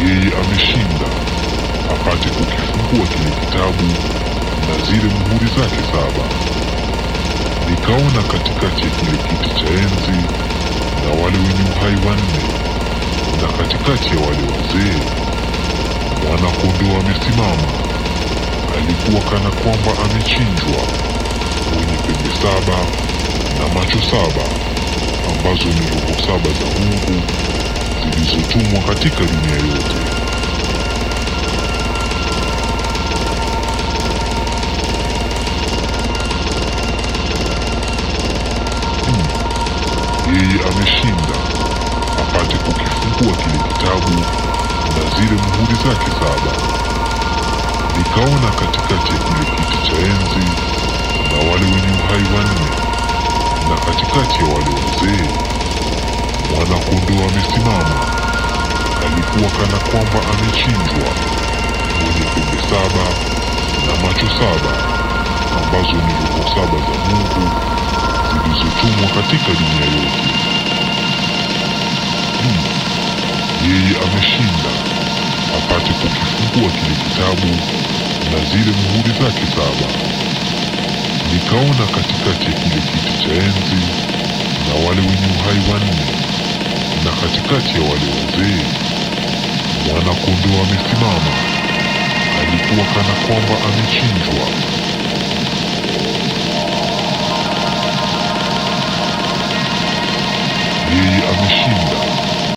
yeye ameshinda apate kukifungua kile kitabu na zile muhuri zake saba. Nikaona katikati ya kile kiti cha enzi na wale wenye uhai wanne, na katikati ya wale wazee mwana-kondoo amesimama. Alikuwa kana kwamba amechinjwa, mwenye pembe saba na macho saba, ambazo ni roho saba za Mungu zilizotumwa katika dunia yote. yeye ameshinda apate kukifungua kile kitabu na zile muhuri zake saba. Nikaona katikati ya kile kiti cha enzi na wale wenye uhai wanne, na katikati ya wale wazee mwana-kondoo amesimama. Alikuwa kana kwamba amechinjwa, mwenye pembe saba na macho saba, ambazo ni roho saba za Mungu zilizotumwa katika dunia yote. Hmm. Yeye ameshinda apate kukifungua kile kitabu na zile muhuri zake saba. Nikaona katikati ya kile kiti cha enzi na wale wenye uhai wanne, na katikati ya wale wazee mwana-kondoo amesimama. Alikuwa kana kwamba amechinjwa, yeye ameshinda